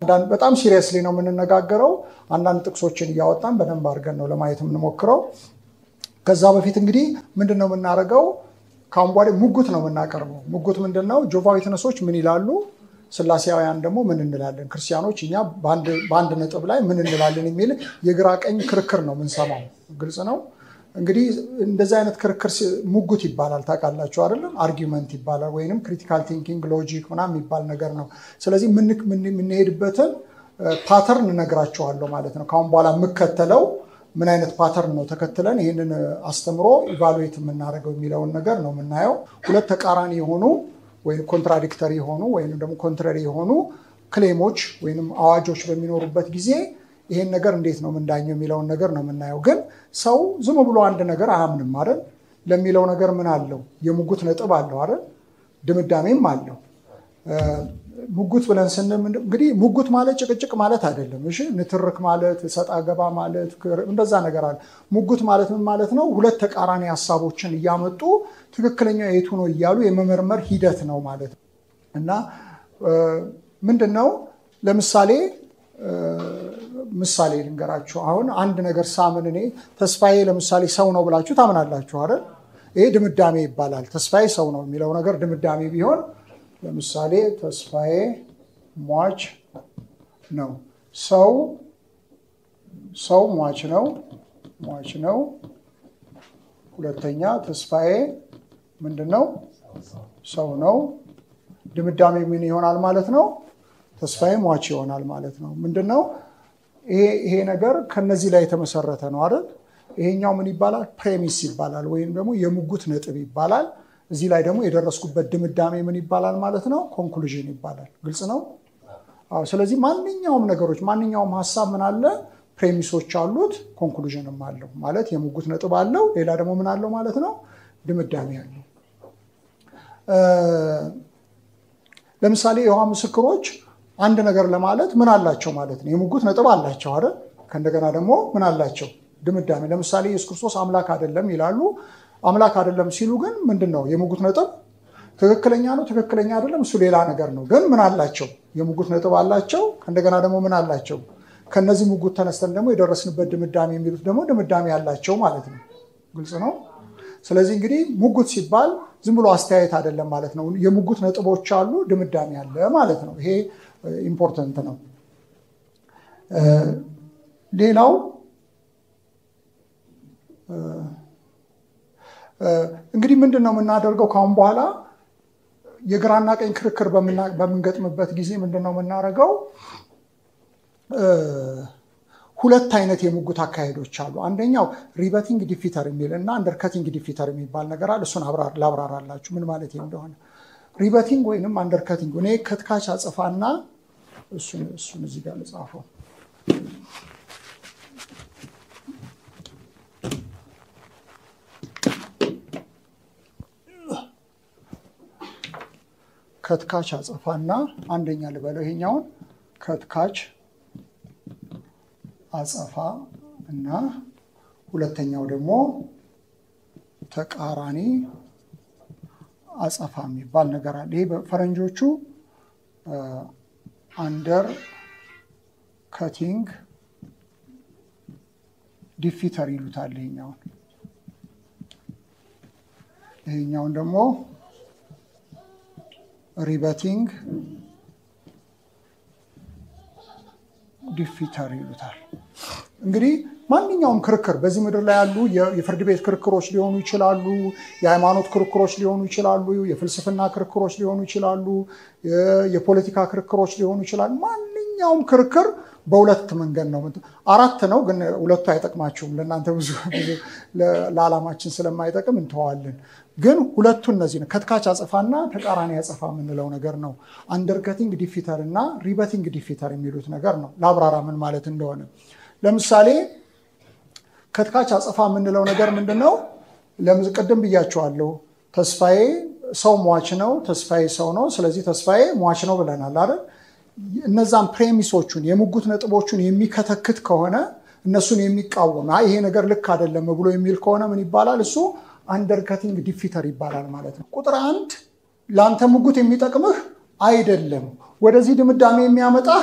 በጣም ሲሪየስሊ ነው የምንነጋገረው። አንዳንድ ጥቅሶችን እያወጣን በደንብ አድርገን ነው ለማየት የምንሞክረው። ከዛ በፊት እንግዲህ ምንድን ነው የምናደርገው? ከአሁን በኋላ ሙጉት ነው የምናቀርበው። ሙጉት ምንድን ነው? ጆቫ ዊትነሶች ምን ይላሉ? ስላሴያውያን ደግሞ ምን እንላለን? ክርስቲያኖች እኛ በአንድ ነጥብ ላይ ምን እንላለን የሚል የግራ ቀኝ ክርክር ነው የምንሰማው። ግልጽ ነው። እንግዲህ እንደዚህ አይነት ክርክር ሙጉት ይባላል። ታውቃላችሁ አይደለም? አርጊመንት ይባላል ወይንም ክሪቲካል ቲንኪንግ ሎጂክ ምናምን የሚባል ነገር ነው። ስለዚህ የምንሄድበትን ፓተርን እነግራችኋለሁ ማለት ነው። ከአሁን በኋላ የምከተለው ምን አይነት ፓተርን ነው ተከትለን ይህንን አስተምሮ ኢቫሉዌት የምናደርገው የሚለውን ነገር ነው የምናየው። ሁለት ተቃራኒ የሆኑ ወይም ኮንትራዲክተሪ የሆኑ ወይም ደግሞ ኮንትራሪ የሆኑ ክሌሞች ወይም አዋጆች በሚኖሩበት ጊዜ ይሄን ነገር እንዴት ነው የምንዳኘው የሚለውን ነገር ነው የምናየው። ግን ሰው ዝም ብሎ አንድ ነገር አያምንም አይደል? ለሚለው ነገር ምን አለው? የሙጉት ነጥብ አለው አይደል? ድምዳሜም አለው። ሙጉት ብለን ስንል እንግዲህ ሙጉት ማለት ጭቅጭቅ ማለት አይደለም። እሺ ንትርክ ማለት ሰጣ ገባ ማለት እንደዛ ነገር አለ። ሙጉት ማለት ምን ማለት ነው? ሁለት ተቃራኒ ሀሳቦችን እያመጡ ትክክለኛ የቱ ነው እያሉ የመመርመር ሂደት ነው ማለት ነው። እና ምንድን ነው ለምሳሌ ምሳሌ ልንገራችሁ። አሁን አንድ ነገር ሳምን እኔ ተስፋዬ ለምሳሌ ሰው ነው ብላችሁ ታምናላችሁ አይደል? ይሄ ድምዳሜ ይባላል። ተስፋዬ ሰው ነው የሚለው ነገር ድምዳሜ ቢሆን ለምሳሌ ተስፋዬ ሟች ነው። ሰው ሰው ሟች ነው ሟች ነው። ሁለተኛ ተስፋዬ ምንድን ነው? ሰው ነው። ድምዳሜ ምን ይሆናል ማለት ነው? ተስፋዬ ሟች ይሆናል ማለት ነው። ምንድን ነው ይሄ ነገር ከነዚህ ላይ የተመሰረተ ነው አይደል? ይሄኛው ምን ይባላል? ፕሬሚስ ይባላል ወይም ደግሞ የሙጉት ነጥብ ይባላል። እዚህ ላይ ደግሞ የደረስኩበት ድምዳሜ ምን ይባላል ማለት ነው? ኮንክሉዥን ይባላል። ግልጽ ነው። አዎ። ስለዚህ ማንኛውም ነገሮች ማንኛውም ሀሳብ ምን አለ? ፕሬሚሶች አሉት፣ ኮንክሉዥንም አለው ማለት የሙጉት ነጥብ አለው። ሌላ ደግሞ ምን አለው ማለት ነው? ድምዳሜ አለው። ለምሳሌ የውሃ ምስክሮች አንድ ነገር ለማለት ምን አላቸው ማለት ነው? የሙጉት ነጥብ አላቸው አይደል? ከእንደገና ደግሞ ምን አላቸው? ድምዳሜ። ለምሳሌ ኢየሱስ ክርስቶስ አምላክ አይደለም ይላሉ። አምላክ አይደለም ሲሉ ግን ምንድን ነው የሙጉት ነጥብ? ትክክለኛ ነው ትክክለኛ አይደለም፣ እሱ ሌላ ነገር ነው። ግን ምን አላቸው? የሙጉት ነጥብ አላቸው። ከእንደገና ደግሞ ምን አላቸው? ከነዚህ ሙጉት ተነስተን ደግሞ የደረስንበት ድምዳሜ የሚሉት ደግሞ ድምዳሜ አላቸው ማለት ነው። ግልጽ ነው። ስለዚህ እንግዲህ ሙጉት ሲባል ዝም ብሎ አስተያየት አይደለም ማለት ነው። የሙጉት ነጥቦች አሉ፣ ድምዳሜ አለ ማለት ነው። ይሄ ኢምፖርተንት ነው። ሌላው እንግዲህ ምንድን ነው የምናደርገው ከአሁን በኋላ የግራና ቀኝ ክርክር በምንገጥምበት ጊዜ ምንድን ነው የምናደርገው? ሁለት አይነት የሙጉት አካሄዶች አሉ። አንደኛው ሪበቲንግ ዲፊተር የሚል እና አንደርከቲንግ ዲፊተር የሚባል ነገር አለ። እሱን ላብራራላችሁ ምን ማለት እንደሆነ። ሪበቲንግ ወይንም አንደርከቲንግ እኔ ከትካች አጽፋና እሱን እዚህ ጋር ልጻፈው። ከትካች አጽፋና አንደኛ ልበለው ይሄኛውን ከትካች አጸፋ እና ሁለተኛው ደግሞ ተቃራኒ አጸፋ የሚባል ነገር አለ። ይሄ በፈረንጆቹ አንደር ከቲንግ ዲፊተር ይሉታል። ይሄኛውን ይሄኛውን ደግሞ ሪበቲንግ ዲፊተር ይሉታል። እንግዲህ ማንኛውም ክርክር በዚህ ምድር ላይ ያሉ የፍርድ ቤት ክርክሮች ሊሆኑ ይችላሉ፣ የሃይማኖት ክርክሮች ሊሆኑ ይችላሉ፣ የፍልስፍና ክርክሮች ሊሆኑ ይችላሉ፣ የፖለቲካ ክርክሮች ሊሆኑ ይችላሉ። ማንኛውም ክርክር በሁለት መንገድ ነው። አራት ነው፣ ግን ሁለቱ አይጠቅማችሁም ለእናንተ ብዙ ለዓላማችን ስለማይጠቅም እንተዋለን። ግን ሁለቱ እነዚህ ነው። ከትካች አጸፋና ተቃራኒ አጸፋ የምንለው ነገር ነው። አንደርከቲንግ ዲፊተር እና ሪበቲንግ ዲፊተር የሚሉት ነገር ነው። ለአብራራ ምን ማለት እንደሆነ ለምሳሌ ከትካች አጸፋ የምንለው ነገር ምንድን ነው? ቅድም ብያቸዋለሁ። ተስፋዬ ሰው ሟች ነው፣ ተስፋዬ ሰው ነው። ስለዚህ ተስፋዬ ሟች ነው ብለናል አይደል? እነዛን ፕሬሚሶቹን የሙጉት ነጥቦቹን የሚከተክት ከሆነ እነሱን የሚቃወም ይሄ ነገር ልክ አይደለም ብሎ የሚል ከሆነ ምን ይባላል? እሱ አንደርከቲንግ ዲፊተር ይባላል ማለት ነው። ቁጥር አንድ ለአንተ ሙጉት የሚጠቅምህ አይደለም፣ ወደዚህ ድምዳሜ የሚያመጣህ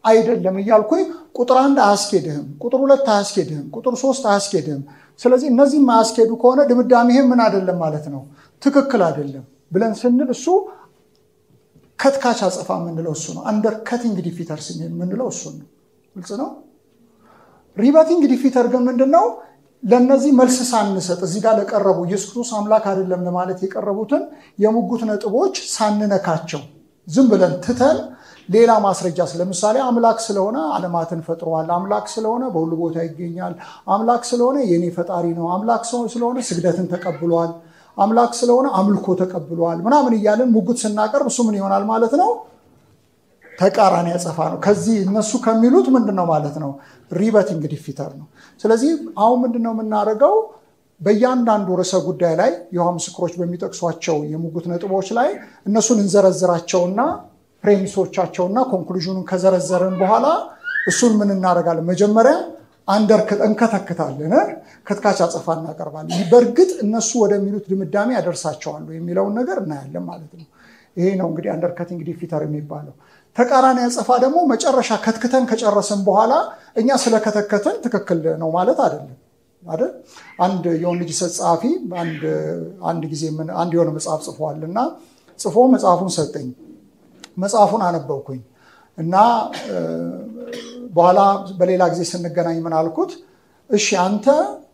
አይደለም እያልኩኝ ቁጥር አንድ አያስኬድህም፣ ቁጥር ሁለት አያስኬድህም፣ ቁጥር ሶስት አያስኬድህም። ስለዚህ እነዚህም አያስኬዱ ከሆነ ድምዳሜህም ምን አይደለም ማለት ነው፣ ትክክል አይደለም ብለን ስንል እሱ ከትካች አጸፋ የምንለው እሱ ነው። አንደር ከቲንግ ዲፊተርስ የምንለው እሱ ነው። ግልጽ ነው። ሪበቲንግ ዲፊተር ግን ምንድን ነው? ለእነዚህ መልስ ሳንሰጥ እዚህ ጋር ለቀረቡ ኢየሱስ ክርስቶስ አምላክ አይደለም ለማለት የቀረቡትን የሙጉት ነጥቦች ሳንነካቸው ዝም ብለን ትተን ሌላ ማስረጃ ለምሳሌ አምላክ ስለሆነ ዓለማትን ፈጥሯል፣ አምላክ ስለሆነ በሁሉ ቦታ ይገኛል፣ አምላክ ስለሆነ የኔ ፈጣሪ ነው፣ አምላክ ስለሆነ ስግደትን ተቀብሏል፣ አምላክ ስለሆነ አምልኮ ተቀብሏል ምናምን እያለን ሙጉት ስናቀርብ እሱ ምን ይሆናል ማለት ነው? ተቃራኒ ያጸፋ ነው። ከዚህ እነሱ ከሚሉት ምንድን ነው ማለት ነው? ሪበቲንግ ዲፊተር ነው። ስለዚህ አሁን ምንድን ነው የምናደርገው? በእያንዳንዱ ርዕሰ ጉዳይ ላይ የውሃ ምስክሮች በሚጠቅሷቸው የሙጉት ነጥቦች ላይ እነሱን እንዘረዝራቸውና ፕሬሚሶቻቸውና ኮንክሉዥኑን ከዘረዘርን በኋላ እሱን ምን እናደርጋለን? መጀመሪያ አንደር እንከተክታለን፣ ከትካች አጸፋ እናቀርባለን። በእርግጥ እነሱ ወደሚሉት ድምዳሜ ያደርሳቸዋሉ የሚለውን ነገር እናያለን ማለት ነው። ይሄ ነው እንግዲህ አንደርከቲንግ ዲፊተር የሚባለው። ተቃራኒ አጸፋ ደግሞ መጨረሻ ከትክተን ከጨረስን በኋላ እኛ ስለከተከትን ትክክል ነው ማለት አይደለም አይደል? አንድ የወንድ ልጅ ጸሐፊ አንድ ጊዜ አንድ የሆነ መጽሐፍ ጽፏል እና ጽፎ መጽሐፉን ሰጠኝ። መጽሐፉን አነበብኩኝ እና በኋላ በሌላ ጊዜ ስንገናኝ ምን አልኩት፣ እሺ አንተ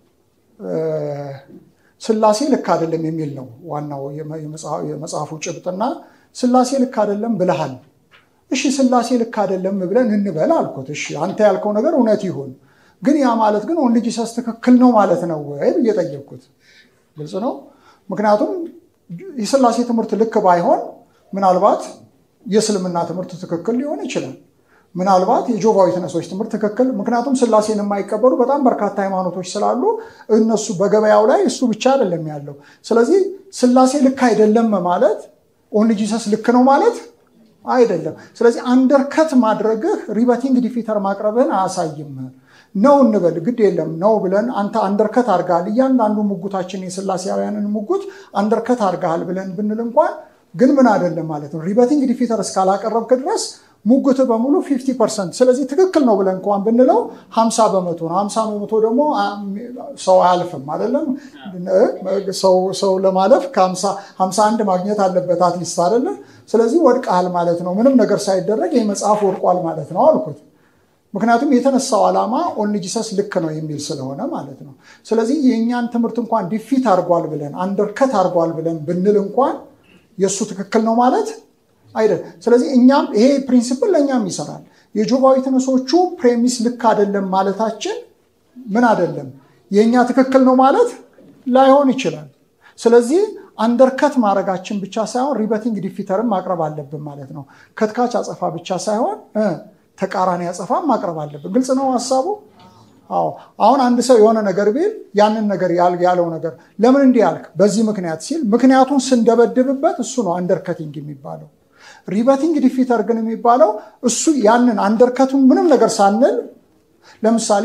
ስላሴ ልክ አይደለም የሚል ነው ዋናው የመጽሐፉ ጭብጥና ስላሴ ልክ አይደለም ብለሃል። እሺ ስላሴ ልክ አይደለም ብለን እንበል አልኩት። እሺ አንተ ያልከው ነገር እውነት ይሁን፣ ግን ያ ማለት ግን ኦንሊ ጂሰስ ትክክል ነው ማለት ነው ወይ ብዬ ጠየቅኩት። ግልጽ ነው። ምክንያቱም የስላሴ ትምህርት ልክ ባይሆን ምናልባት የእስልምና ትምህርት ትክክል ሊሆን ይችላል። ምናልባት የጆቫ ዊትነሶች ትምህርት ትክክል፣ ምክንያቱም ስላሴን የማይቀበሉ በጣም በርካታ ሃይማኖቶች ስላሉ እነሱ በገበያው ላይ እሱ ብቻ አይደለም ያለው። ስለዚህ ስላሴ ልክ አይደለም ማለት ኦንሊ ጂሰስ ልክ ነው ማለት አይደለም። ስለዚህ አንደርከት ማድረግህ ሪበቲንግ ዲፊተር ማቅረብህን አያሳይም። ነው እንበል ግድ የለም ነው ብለን አንተ አንደርከት አድርገሃል፣ እያንዳንዱ ሙጉታችን የስላሴያውያንን ሙጉት አንደርከት አድርገሃል ብለን ብንል እንኳን ግን ምን አይደለም ማለት ነው። ሪበቲንግ ዲፊተር እስካላቀረብክ ድረስ ሙግት በሙሉ 50 ፐርሰንት። ስለዚህ ትክክል ነው ብለን እንኳን ብንለው 50 በመቶ ነው። 50 በመቶ ደግሞ ሰው አያልፍም አይደለም። ሰው ለማለፍ ከ51 ማግኘት አለበት አትሊስት አይደለ። ስለዚህ ወድቀሃል ማለት ነው። ምንም ነገር ሳይደረግ ይህ መጽሐፍ ወድቋል ማለት ነው አልኩት። ምክንያቱም የተነሳው ዓላማ ኦንሊ ጂሰስ ልክ ነው የሚል ስለሆነ ማለት ነው። ስለዚህ የእኛን ትምህርት እንኳን ዲፊት አድርጓል ብለን አንደርከት አድርጓል ብለን ብንል እንኳን የእሱ ትክክል ነው ማለት አይደል። ስለዚህ እኛም ይሄ ፕሪንሲፕል ለእኛም ይሰራል። የጆቫ ዊትነሶቹ ፕሬሚስ ልክ አይደለም ማለታችን ምን አይደለም የእኛ ትክክል ነው ማለት ላይሆን ይችላል። ስለዚህ አንደርከት ማድረጋችን ብቻ ሳይሆን ሪበቲንግ ዲፊተርም ማቅረብ አለብን ማለት ነው። ከትካች አጸፋ ብቻ ሳይሆን ተቃራኒ አጸፋ ማቅረብ አለብን። ግልጽ ነው ሀሳቡ? አዎ። አሁን አንድ ሰው የሆነ ነገር ቢል ያንን ነገር ያለው ነገር ለምን እንዲህ ያልክ በዚህ ምክንያት ሲል ምክንያቱን ስንደበድብበት እሱ ነው አንደርከቲንግ የሚባለው። ሪበቲንግ ዲፊተር ግን የሚባለው እሱ ያንን አንደርከቱን ምንም ነገር ሳንል ለምሳሌ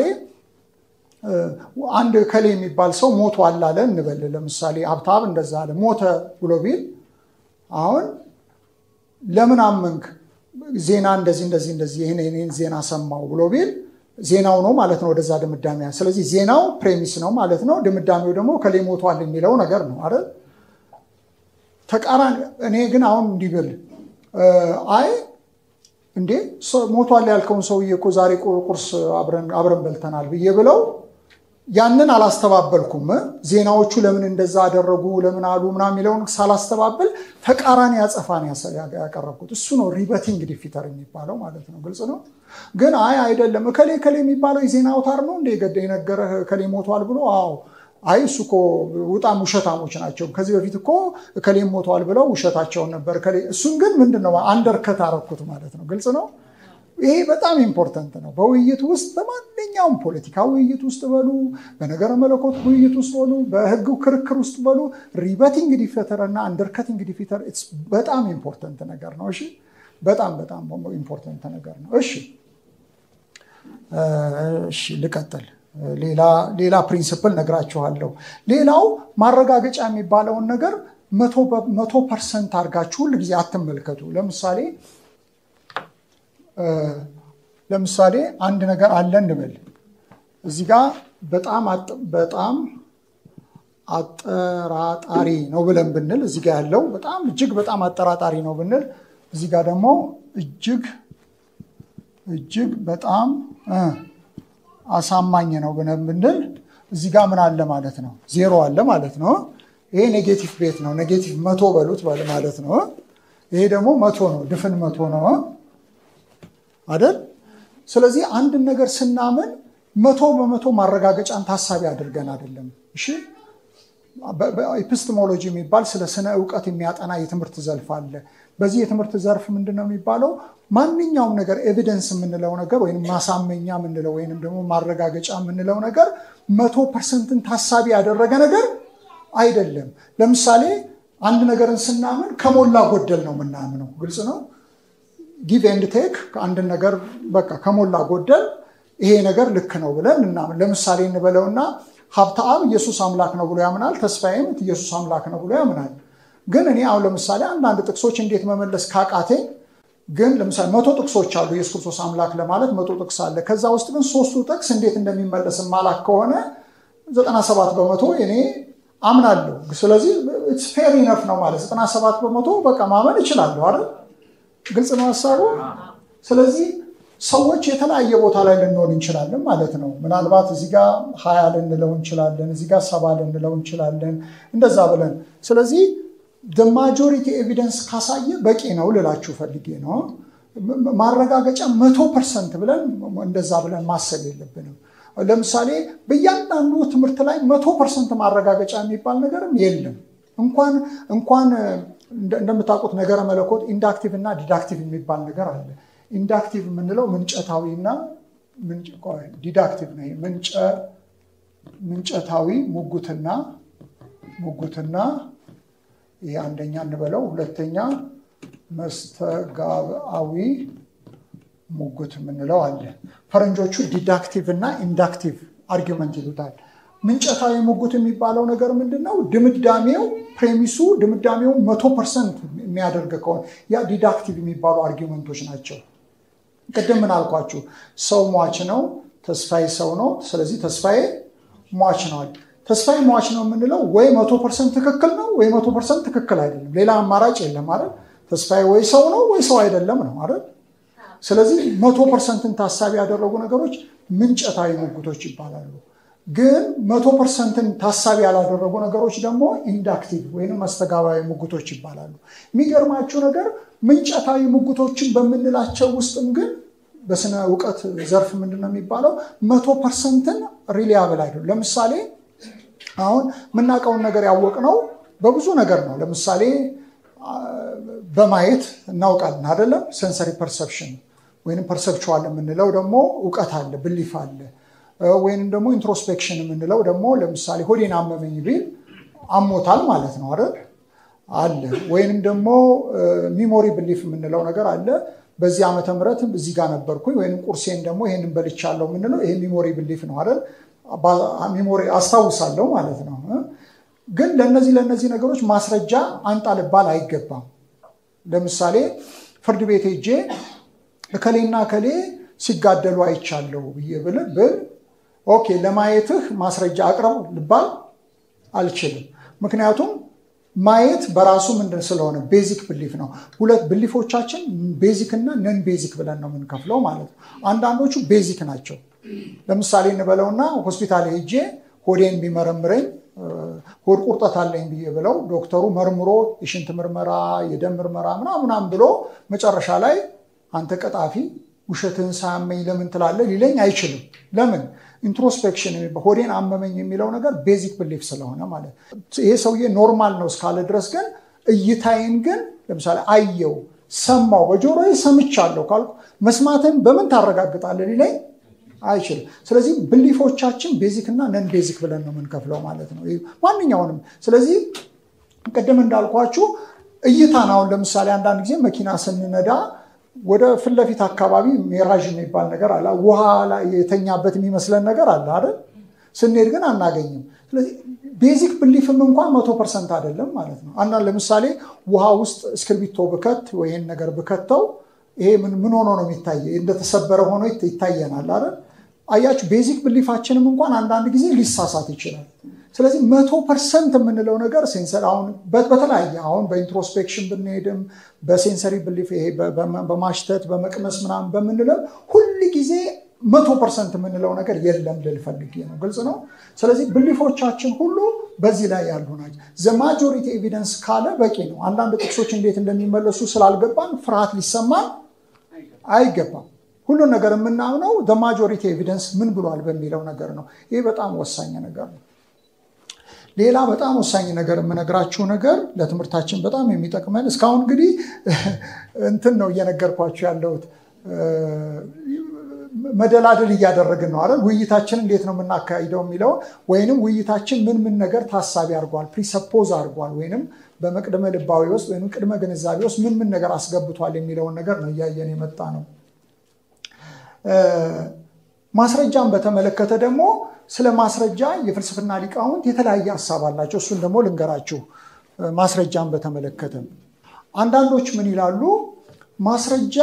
አንድ ከሌ የሚባል ሰው ሞቶ አላለ እንበል። ለምሳሌ ሀብታም እንደዛ አለ ሞተ ብሎ ቢል አሁን ለምን አመንክ? ዜና እንደዚህ እንደዚህ እንደዚህ ይህን ዜና ሰማው ብሎ ቢል ዜናው ነው ማለት ነው ወደዛ ድምዳሜ። ስለዚህ ዜናው ፕሬሚስ ነው ማለት ነው። ድምዳሜው ደግሞ ከሌ ሞቷል የሚለው ነገር ነው አይደል? ተቃራኒ እኔ ግን አሁን እንዲህ ብል አይ እንዴ ሞቷል ያልከውን ሰውዬ እኮ ዛሬ ቁርስ አብረን በልተናል ብዬ ብለው ያንን አላስተባበልኩም። ዜናዎቹ ለምን እንደዛ አደረጉ ለምን አሉ ምናምን የሚለውን ሳላስተባብል ተቃራኒ አጸፋን ያቀረብኩት እሱ ነው ሪበቲንግ ዲፊተር የሚባለው ማለት ነው። ግልጽ ነው። ግን አይ አይደለም እከሌ እከሌ የሚባለው የዜና አውታር ነው እንደ ገደ የነገረህ እከሌ ሞቷል ብሎ አዎ አይ እሱ እኮ በጣም ውሸታሞች ናቸው። ከዚህ በፊት እኮ እከሌም ሞተዋል ብለው ውሸታቸውን ነበር። እሱን ግን ምንድን ነው አንደርከት አረኩት ማለት ነው። ግልጽ ነው። ይሄ በጣም ኢምፖርተንት ነው። በውይይት ውስጥ በማንኛውም ፖለቲካ ውይይት ውስጥ በሉ፣ በነገረ መለኮት ውይይት ውስጥ በሉ፣ በህግ ክርክር ውስጥ በሉ ሪበቲንግ ዲፊተር እና አንደርከቲንግ ዲፊተር በጣም ኢምፖርተንት ነገር ነው። እሺ፣ በጣም በጣም ኢምፖርተንት ነገር ነው። እሺ፣ እሺ፣ ልቀጥል። ሌላ ፕሪንስፕል ነግራችኋለሁ። ሌላው ማረጋገጫ የሚባለውን ነገር መቶ ፐርሰንት አድርጋችሁ ሁል ጊዜ አትመልከቱ። ለምሳሌ ለምሳሌ አንድ ነገር አለ እንበል። እዚህ ጋ በጣም በጣም አጠራጣሪ ነው ብለን ብንል እዚህ ጋ ያለው በጣም እጅግ በጣም አጠራጣሪ ነው ብንል እዚህ ጋ ደግሞ እጅግ እጅግ በጣም አሳማኝ ነው ብለን ብንል እዚህ ጋ ምን አለ ማለት ነው? ዜሮ አለ ማለት ነው። ይሄ ኔጌቲቭ ቤት ነው። ኔጌቲቭ መቶ በሉት ማለት ነው። ይሄ ደግሞ መቶ ነው፣ ድፍን መቶ ነው አይደል? ስለዚህ አንድን ነገር ስናምን መቶ በመቶ ማረጋገጫን ታሳቢ አድርገን አይደለም። እሺ ኤፒስቴሞሎጂ የሚባል ስለ ስነ እውቀት የሚያጠና የትምህርት ዘርፍ አለ። በዚህ የትምህርት ዘርፍ ምንድን ነው የሚባለው? ማንኛውም ነገር ኤቪደንስ የምንለው ነገር ወይም ማሳመኛ የምንለው ወይም ደግሞ ማረጋገጫ የምንለው ነገር መቶ ፐርሰንትን ታሳቢ ያደረገ ነገር አይደለም። ለምሳሌ አንድ ነገርን ስናምን ከሞላ ጎደል ነው የምናምነው። ግልጽ ነው። ጊቭ ኤንድ ቴክ አንድን ነገር በቃ ከሞላ ጎደል ይሄ ነገር ልክ ነው ብለን እናምን። ለምሳሌ እንበለውና ሀብተአብ ኢየሱስ አምላክ ነው ብሎ ያምናል። ተስፋዬም ኢየሱስ አምላክ ነው ብሎ ያምናል። ግን እኔ አሁን ለምሳሌ አንዳንድ ጥቅሶች እንዴት መመለስ ካቃቴኝ ግን ለምሳሌ መቶ ጥቅሶች አሉ ኢየሱስ ክርስቶስ አምላክ ለማለት መቶ ጥቅስ አለ። ከዛ ውስጥ ግን ሶስቱ ጥቅስ እንዴት እንደሚመለስ ማላክ ከሆነ ዘጠና ሰባት በመቶ እኔ አምናለሁ። ስለዚህ ፌር ኢነፍ ነው ማለት ዘጠና ሰባት በመቶ በቃ ማመን እችላለሁ አይደል? ግልጽ ነው ሀሳቡ። ስለዚህ ሰዎች የተለያየ ቦታ ላይ ልንሆን እንችላለን ማለት ነው። ምናልባት እዚህ ጋ ሀያ ልንለው እንችላለን፣ እዚህ ጋ ሰባ ልንለው እንችላለን፣ እንደዛ ብለን ስለዚህ ማጆሪቲ ኤቪደንስ ካሳየ በቂ ነው ልላችሁ ፈልጌ ነው። ማረጋገጫ መቶ ፐርሰንት ብለን እንደዛ ብለን ማሰብ የለብንም። ለምሳሌ በእያንዳንዱ ትምህርት ላይ መቶ ፐርሰንት ማረጋገጫ የሚባል ነገርም የለም። እንኳን እንኳን እንደምታውቁት ነገረ መለኮት ኢንዳክቲቭ እና ዲዳክቲቭ የሚባል ነገር አለ። ኢንዳክቲቭ የምንለው ምንጨታዊ እና ዲዳክቲቭ ነው። ምንጨታዊ ሙጉትና ሙጉትና ይሄ አንደኛ እንበለው። ሁለተኛ መስተጋብአዊ ሙጉት የምንለው አለ። ፈረንጆቹ ዲዳክቲቭ እና ኢንዳክቲቭ አርጊመንት ይሉታል። ምንጨታዊ ሙጉት የሚባለው ነገር ምንድን ነው? ድምዳሜው ፕሬሚሱ ድምዳሜው መቶ ፐርሰንት የሚያደርግ ከሆነ ያ ዲዳክቲቭ የሚባሉ አርጊመንቶች ናቸው። ቅድም ምን አልኳችሁ? ሰው ሟች ነው፣ ተስፋዬ ሰው ነው። ስለዚህ ተስፋዬ ሟች ነዋል። ተስፋዬ ሟች ነው የምንለው ወይ መቶ ፐርሰንት ትክክል ነው ወይ መቶ ፐርሰንት ትክክል አይደለም። ሌላ አማራጭ የለም አይደል? ተስፋዬ ወይ ሰው ነው ወይ ሰው አይደለም ነው አይደል? ስለዚህ መቶ ፐርሰንትን ታሳቢ ያደረጉ ነገሮች ምንጨታዊ ሙግቶች ይባላሉ። ግን መቶ ፐርሰንትን ታሳቢ ያላደረጉ ነገሮች ደግሞ ኢንዳክቲቭ ወይም መስተጋባዊ ሙግቶች ይባላሉ። የሚገርማችሁ ነገር ምንጨታዊ ሙግቶችን በምንላቸው ውስጥም ግን በስነ እውቀት ዘርፍ ምንድን ነው የሚባለው መቶ ፐርሰንትን ሪሊያብል አይደለም። ለምሳሌ አሁን የምናውቀውን ነገር ያወቅነው በብዙ ነገር ነው። ለምሳሌ በማየት እናውቃለን አይደለም? ሴንሰሪ ፐርሰፕሽን ወይም ፐርሰፕቹዋል የምንለው ደግሞ እውቀት አለ፣ ብሊፍ አለ። ወይንም ደግሞ ኢንትሮስፔክሽን የምንለው ደግሞ ለምሳሌ ሆዴን አመመኝ ቢል አሞታል ማለት ነው አይደል? አለ። ወይንም ደግሞ ሚሞሪ ብሊፍ የምንለው ነገር አለ። በዚህ ዓመተ ምህረት እዚህ ጋር ነበርኩኝ ወይም ቁርሴን ደግሞ ይሄንን በልቻለሁ የምንለው ይሄ ሚሞሪ ብሊፍ ነው አይደል? ሚሞሪ አስታውሳለሁ ማለት ነው። ግን ለነዚህ ለነዚህ ነገሮች ማስረጃ አንጣ ልባል አይገባም። ለምሳሌ ፍርድ ቤት ሄጄ እከሌና እከሌ ሲጋደሉ አይቻለሁ ብዬ ብል ብል ኦኬ ለማየትህ ማስረጃ አቅርብ ልባል አልችልም። ምክንያቱም ማየት በራሱ ምንድን ስለሆነ ቤዚክ ብሊፍ ነው። ሁለት ብሊፎቻችን ቤዚክ እና ነን ቤዚክ ብለን ነው የምንከፍለው ማለት ነው። አንዳንዶቹ ቤዚክ ናቸው። ለምሳሌ እንበለውና ሆስፒታል ሄጄ ሆዴን ቢመረምረኝ ሆድ ቁርጠት አለኝ ብዬ ብለው ዶክተሩ መርምሮ የሽንት ምርመራ፣ የደም ምርመራ ምናምናም ብሎ መጨረሻ ላይ አንተ ቀጣፊ ውሸትህን ሳያመኝ ለምን ትላለህ ሊለኝ አይችልም። ለምን? ኢንትሮስፔክሽን ሆዴን አመመኝ የሚለው ነገር ቤዚክ ብሊፍ ስለሆነ ማለት ይሄ ሰውዬ ኖርማል ነው እስካለ ድረስ ግን እይታዬን ግን ለምሳሌ አየው፣ ሰማው፣ በጆሮዬ ሰምቻለሁ ካልኩ መስማትን በምን ታረጋግጣለህ ሊለኝ አይችልም። ስለዚህ ብሊፎቻችን ቤዚክ እና ነን ቤዚክ ብለን ነው የምንከፍለው ማለት ነው ማንኛውንም። ስለዚህ ቅድም እንዳልኳችሁ እይታን አሁን ለምሳሌ አንዳንድ ጊዜ መኪና ስንነዳ ወደ ፊት ለፊት አካባቢ ሜራዥ የሚባል ነገር አለ። ውሃ ላይ የተኛበት የሚመስለን ነገር አለ አይደል? ስንሄድ ግን አናገኝም። ስለዚህ ቤዚክ ብሊፍም እንኳን መቶ ፐርሰንት አይደለም ማለት ነው። አንዳንድ ለምሳሌ ውሃ ውስጥ እስክርቢቶ ብከት ወይን ነገር ብከተው ይሄ ምን ሆኖ ነው የሚታየ? እንደተሰበረ ሆኖ ይታየናል አይደል? አያችሁ፣ ቤዚክ ብሊፋችንም እንኳን አንዳንድ ጊዜ ሊሳሳት ይችላል። ስለዚህ መቶ ፐርሰንት የምንለው ነገር ሴንሰር አሁን በተለያየ አሁን በኢንትሮስፔክሽን ብንሄድም በሴንሰሪ ብሊፍ ይሄ በማሽተት በመቅመስ ምናምን በምንለው ሁል ጊዜ መቶ ፐርሰንት የምንለው ነገር የለም ልል ፈልጌ ነው። ግልጽ ነው። ስለዚህ ብሊፎቻችን ሁሉ በዚህ ላይ ያሉ ናቸው። ዘ ማጆሪቲ ኤቪደንስ ካለ በቂ ነው። አንዳንድ ጥቅሶች እንዴት እንደሚመለሱ ስላልገባን ፍርሃት ሊሰማን አይገባም። ሁሉን ነገር የምናምነው ዘ ማጆሪቲ ኤቪደንስ ምን ብሏል በሚለው ነገር ነው። ይህ በጣም ወሳኝ ነገር ነው። ሌላ በጣም ወሳኝ ነገር የምነግራችሁ ነገር ለትምህርታችን በጣም የሚጠቅመን እስካሁን እንግዲህ እንትን ነው እየነገርኳችሁ ያለሁት መደላደል እያደረግን ነው አይደል? ውይይታችን እንዴት ነው የምናካሂደው የሚለውን ወይንም ውይይታችን ምን ምን ነገር ታሳቢ አድርጓል፣ ፕሪሰፖዝ አድርጓል፣ ወይንም በመቅድመ ልባዊ ውስጥ ወይም ቅድመ ግንዛቤ ውስጥ ምን ምን ነገር አስገብቷል የሚለውን ነገር ነው እያየን የመጣ ነው። ማስረጃን በተመለከተ ደግሞ ስለ ማስረጃ የፍልስፍና ሊቃውንት የተለያየ ሀሳብ አላቸው። እሱን ደግሞ ልንገራችሁ። ማስረጃን በተመለከተ አንዳንዶች ምን ይላሉ? ማስረጃ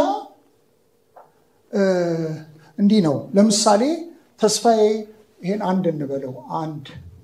እንዲህ ነው። ለምሳሌ ተስፋዬ ይሄን አንድ እንበለው አንድ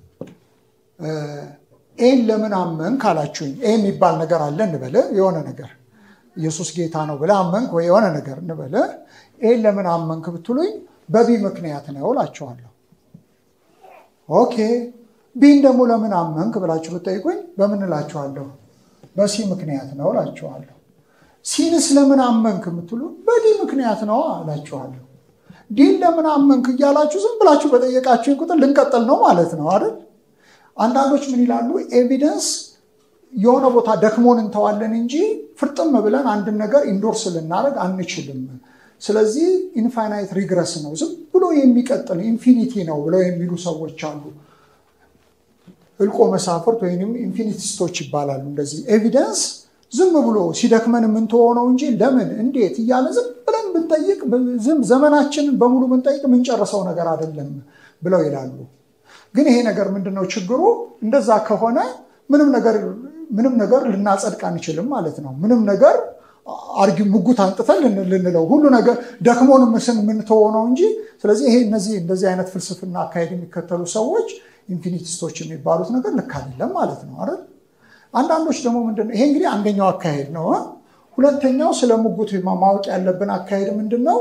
ኤን ለምን አመንክ አላችሁኝ። ኤ የሚባል ነገር አለ እንበለ የሆነ ነገር ኢየሱስ ጌታ ነው ብለህ አመንክ ወይ የሆነ ነገር እንበለ ኤን ለምን አመንክ ብትሉኝ በቢ ምክንያት ነው እላችኋለሁ። ኦኬ ቢን ደግሞ ለምን አመንክ ብላችሁ ብትጠይቁኝ በምን እላችኋለሁ? በሲ ምክንያት ነው እላችኋለሁ። ሲንስ ለምን አመንክ የምትሉ በዲ ምክንያት ነው እላችኋለሁ። ዲን ለምን አመንክ እያላችሁ ዝም ብላችሁ በጠየቃችሁ ቁጥር ልንቀጥል ነው ማለት ነው አይደል? አንዳንዶች ምን ይላሉ? ኤቪደንስ የሆነ ቦታ ደክሞን እንተዋለን እንጂ ፍርጥም ብለን አንድን ነገር ኢንዶርስ ልናደርግ አንችልም። ስለዚህ ኢንፋይናይት ሪግረስ ነው፣ ዝም ብሎ የሚቀጥል ኢንፊኒቲ ነው ብለው የሚሉ ሰዎች አሉ። እልቆ መሳፍርት ወይም ኢንፊኒቲስቶች ይባላሉ። እንደዚህ ኤቪደንስ ዝም ብሎ ሲደክመን የምንተወው ነው እንጂ ለምን እንዴት እያለ ዝም ብለን ብንጠይቅ ዘመናችንን በሙሉ ብንጠይቅ የምንጨርሰው ነገር አይደለም ብለው ይላሉ። ግን ይሄ ነገር ምንድነው ችግሩ? እንደዛ ከሆነ ምንም ነገር ምንም ነገር ልናጸድቅ አንችልም ማለት ነው። ምንም ነገር አርጊ ሙጉት አንጥተን ልንለው ሁሉ ነገር ደክሞን ምስን የምንተወው ነው እንጂ ስለዚህ ይሄ እነዚህ እንደዚህ አይነት ፍልስፍና አካሄድ የሚከተሉ ሰዎች ኢንፊኒቲስቶች የሚባሉት ነገር ልክ አይደለም ማለት ነው አይደል? አንዳንዶች ደግሞ ምንድን ነው ይሄ እንግዲህ አንደኛው አካሄድ ነው። ሁለተኛው ስለ ሙጉት ማወቅ ያለብን አካሄድ ምንድን ነው?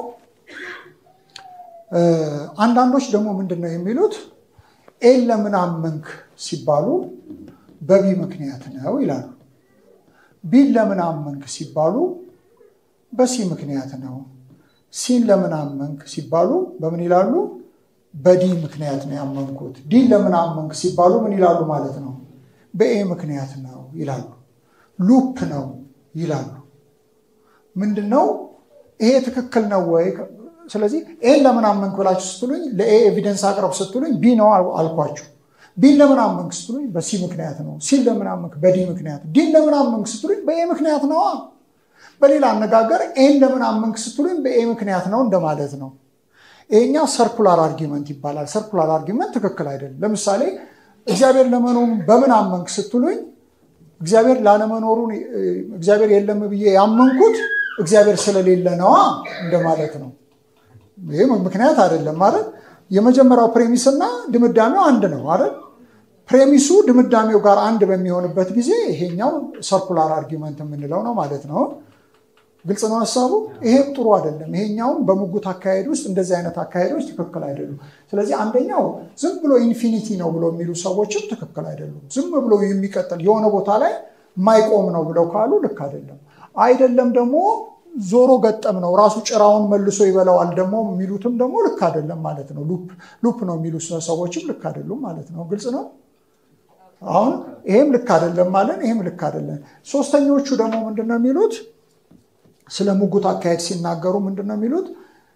አንዳንዶች ደግሞ ምንድን ነው የሚሉት ኤን ለምን አመንክ ሲባሉ በቢ ምክንያት ነው ይላሉ። ቢን ለምን አመንክ ሲባሉ በሲ ምክንያት ነው። ሲን ለምን አመንክ ሲባሉ በምን ይላሉ? በዲ ምክንያት ነው ያመንኩት። ዲን ለምን አመንክ ሲባሉ ምን ይላሉ ማለት ነው? በኤ ምክንያት ነው ይላሉ። ሉፕ ነው ይላሉ። ምንድን ነው ይሄ ትክክል ነው ወይ? ስለዚህ ኤን ለምን አመንክ ብላችሁ ስትሉኝ ለኤ ኤቪደንስ አቅረብ ስትሉኝ ቢ ነው አልኳችሁ። ቢን ለምን አመንክ ስትሉኝ በሲ ምክንያት ነው። ሲን ለምን አመንክ በዲ ምክንያት፣ ዲን ለምን አመንክ ስትሉኝ በኤ ምክንያት ነዋ። በሌላ አነጋገር ኤን ለምን አመንክ ስትሉኝ በኤ ምክንያት ነው እንደማለት ነው። ይሄኛው ሰርኩላር አርጊመንት ይባላል። ሰርኩላር አርጊመንት ትክክል አይደለም። ለምሳሌ እግዚአብሔር ለመኖሩን በምን አመንክ ስትሉኝ እግዚአብሔር ላለመኖሩን እግዚአብሔር የለም ብዬ ያመንኩት እግዚአብሔር ስለሌለ ነዋ እንደማለት ነው። ይህ ምክንያት አይደለም ማለት የመጀመሪያው ፕሬሚስ እና ድምዳሜው አንድ ነው አይደል? ፕሬሚሱ ድምዳሜው ጋር አንድ በሚሆንበት ጊዜ ይሄኛው ሰርኩላር አርጊመንት የምንለው ነው ማለት ነው። ግልጽ ነው ሀሳቡ። ይሄም ጥሩ አይደለም። ይሄኛውም በሙጉት አካሄድ ውስጥ እንደዚህ አይነት አካሄዶች ትክክል አይደሉም። ስለዚህ አንደኛው ዝም ብሎ ኢንፊኒቲ ነው ብሎ የሚሉ ሰዎችም ትክክል አይደሉም። ዝም ብሎ የሚቀጥል የሆነ ቦታ ላይ ማይቆም ነው ብለው ካሉ ልክ አይደለም። አይደለም ደግሞ ዞሮ ገጠም ነው ራሱ ጭራውን መልሶ ይበላዋል ደግሞ የሚሉትም ደግሞ ልክ አይደለም ማለት ነው። ሉፕ ነው የሚሉ ሰዎችም ልክ አይደሉም ማለት ነው። ግልጽ ነው። አሁን ይሄም ልክ አይደለም ማለት ይሄም ልክ አይደለም። ሶስተኞቹ ደግሞ ምንድን ነው የሚሉት? ስለ ሙጉት አካሄድ ሲናገሩ ምንድን ነው የሚሉት?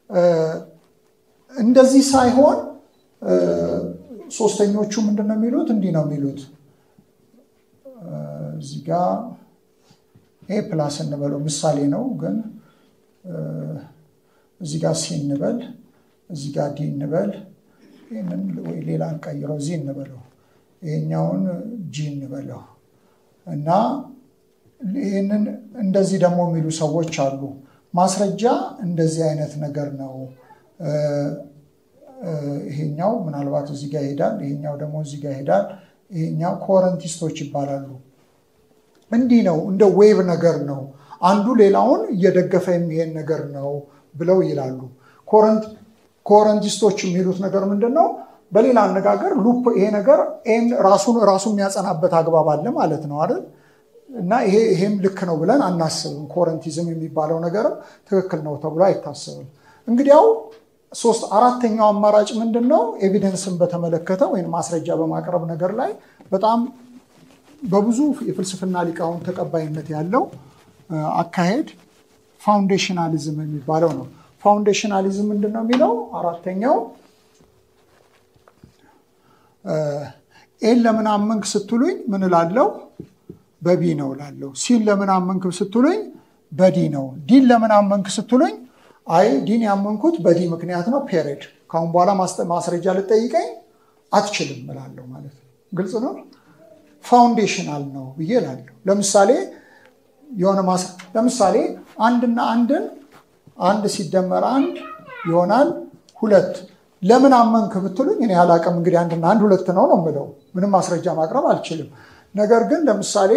እንደዚህ ሳይሆን ሶስተኞቹ ምንድን ነው የሚሉት? እንዲህ ነው የሚሉት እዚህ ጋ ኤ ፕላስ እንበለው ምሳሌ ነው፣ ግን እዚህ ጋር ሲ እንበል፣ እዚህ ጋር ዲ እንበል፣ ይህንን ወይ ሌላ እንቀይረው፣ እዚህ እንበለው፣ ይሄኛውን ጂ እንበለው እና ይህንን እንደዚህ ደግሞ የሚሉ ሰዎች አሉ። ማስረጃ እንደዚህ አይነት ነገር ነው። ይሄኛው ምናልባት እዚህ ጋር ይሄዳል፣ ይሄኛው ደግሞ እዚህ ጋር ይሄዳል። ይሄኛው ኮረንቲስቶች ይባላሉ። እንዲህ ነው፣ እንደ ዌቭ ነገር ነው። አንዱ ሌላውን እየደገፈ የሚሄድ ነገር ነው ብለው ይላሉ። ኮረንቲስቶች የሚሉት ነገር ምንድን ነው? በሌላ አነጋገር ሉፕ ይሄ ነገር ራሱን ራሱ የሚያጸናበት አግባብ አለ ማለት ነው አይደል? እና ይሄም ልክ ነው ብለን አናስብም። ኮረንቲዝም የሚባለው ነገርም ትክክል ነው ተብሎ አይታሰብም። እንግዲያው ሶስት አራተኛው አማራጭ ምንድን ነው? ኤቪደንስን በተመለከተ ወይም ማስረጃ በማቅረብ ነገር ላይ በጣም በብዙ የፍልስፍና ሊቃውንት ተቀባይነት ያለው አካሄድ ፋውንዴሽናሊዝም የሚባለው ነው። ፋውንዴሽናሊዝም ምንድን ነው የሚለው አራተኛው ኤን ለምን አመንክ ስትሉኝ ምን እላለሁ? በቢ ነው እላለሁ። ሲን ለምን አመንክ ስትሉኝ በዲ ነው። ዲን ለምን አመንክ ስትሉኝ አይ ዲን ያመንኩት በዲ ምክንያት ነው ፔሬድ። ካሁን በኋላ ማስረጃ ልጠይቀኝ አትችልም እላለሁ ማለት ነው። ግልጽ ነው። ፋውንዴሽናል ነው ብዬ እላለሁ። ለምሳሌ የሆነ ለምሳሌ አንድና አንድን አንድ ሲደመር አንድ ይሆናል ሁለት ለምን አመንክ ብትሉኝ እኔ አላቅም። እንግዲህ አንድና አንድ ሁለት ነው ነው የምለው። ምንም ማስረጃ ማቅረብ አልችልም። ነገር ግን ለምሳሌ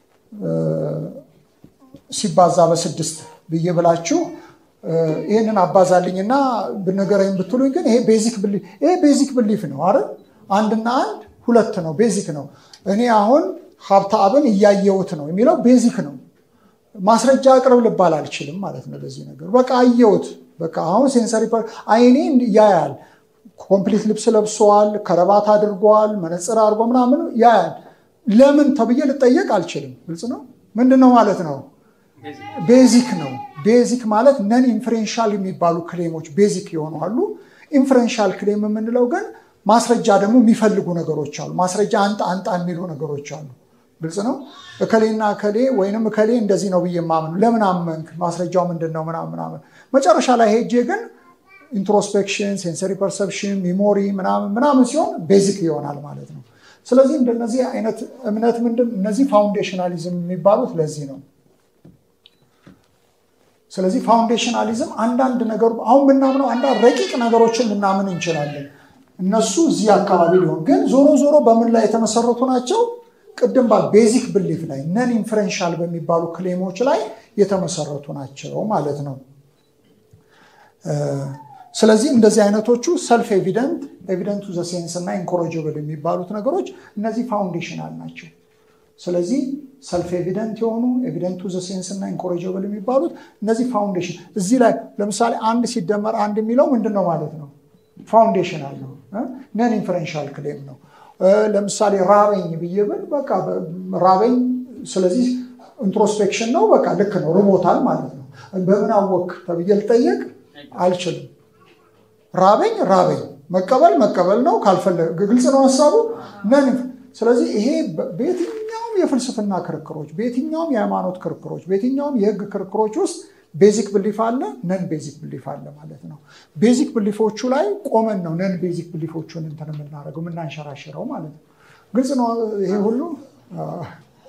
ሲባዛ በስድስት ብዬ ብላችሁ ይህንን አባዛልኝና ብነገረኝ ብትሉኝ ግን ይሄ ቤዚክ ብሊፍ ነው አይደል? አንድና አንድ ሁለት ነው፣ ቤዚክ ነው። እኔ አሁን ሀብተ አብን እያየሁት ነው የሚለው ቤዚክ ነው። ማስረጃ አቅርብ ልባል አልችልም ማለት ነው ለዚህ ነገር። በቃ አየሁት። በቃ አሁን ሴንሰሪ አይኔ ያያል። ኮምፕሊት ልብስ ለብሰዋል፣ ከረባት አድርጓል፣ መነፅር አድርጎ ምናምን ያያል። ለምን ተብዬ ልጠየቅ አልችልም። ግልጽ ነው። ምንድን ነው ማለት ነው? ቤዚክ ነው። ቤዚክ ማለት ነን ኢንፍሬንሻል የሚባሉ ክሌሞች ቤዚክ የሆኑ አሉ። ኢንፍሬንሻል ክሌም የምንለው ግን ማስረጃ ደግሞ የሚፈልጉ ነገሮች አሉ። ማስረጃ አንጣ አንጣ የሚሉ ነገሮች አሉ። ግልጽ ነው። እከሌና እከሌ ወይንም እከሌ እንደዚህ ነው ብዬ ማምኑ ለምን አመንክ? ማስረጃው ምንድን ነው? ምናምን ምናምን መጨረሻ ላይ ሄጄ ግን ኢንትሮስፔክሽን፣ ሴንሰሪ ፐርሰፕሽን፣ ሚሞሪ ምናምን ምናምን ሲሆን ቤዚክ ይሆናል ማለት ነው። ስለዚህ እንደነዚህ አይነት እምነት ምንድን እነዚህ ፋውንዴሽናሊዝም የሚባሉት ለዚህ ነው። ስለዚህ ፋውንዴሽናሊዝም አንዳንድ ነገሩ አሁን ምናምነው አንዳንድ ረቂቅ ነገሮችን ልናምን እንችላለን። እነሱ እዚህ አካባቢ ሊሆን ግን ዞሮ ዞሮ በምን ላይ የተመሰረቱ ናቸው? ቅድም ባል ቤዚክ ብሊፍ ላይ ነን ኢንፍረንሻል በሚባሉ ክሌሞች ላይ የተመሰረቱ ናቸው ማለት ነው። ስለዚህ እንደዚህ አይነቶቹ ሰልፍ ኤቪደንት ኤቪደንት ቱ ዘ ሴንስ እና ኢንኮሮጅብል የሚባሉት ነገሮች እነዚህ ፋውንዴሽናል ናቸው። ስለዚህ ሰልፍ ኤቪደንት የሆኑ ኤቪደንት ቱ ዘ ሴንስ እና ኢንኮሬጀብል የሚባሉት እነዚህ ፋውንዴሽን እዚህ ላይ ለምሳሌ አንድ ሲደመር አንድ የሚለው ምንድን ነው ማለት ነው? ፋውንዴሽናል ነው፣ ነን ኢንፈረንሻል ክሌም ነው። ለምሳሌ ራበኝ ብዬ ብል በቃ ራበኝ፣ ስለዚህ ኢንትሮስፔክሽን ነው፣ በቃ ልክ ነው፣ ርቦታል ማለት ነው። በምን አወክ ተብዬ ልጠየቅ አልችልም። ራበኝ ራበኝ፣ መቀበል መቀበል ነው። ካልፈለገ ግልጽ ነው ሀሳቡ ነን ስለዚህ ይሄ በየትኛውም የፍልስፍና ክርክሮች፣ በየትኛውም የሃይማኖት ክርክሮች፣ በየትኛውም የህግ ክርክሮች ውስጥ ቤዚክ ብሊፍ አለ፣ ነን ቤዚክ ብሊፍ አለ ማለት ነው። ቤዚክ ብሊፎቹ ላይ ቆመን ነው ነን ቤዚክ ብሊፎቹን እንትን የምናደርገው የምናንሸራሽረው ማለት ነው። ግልጽ ነው ይሄ ሁሉ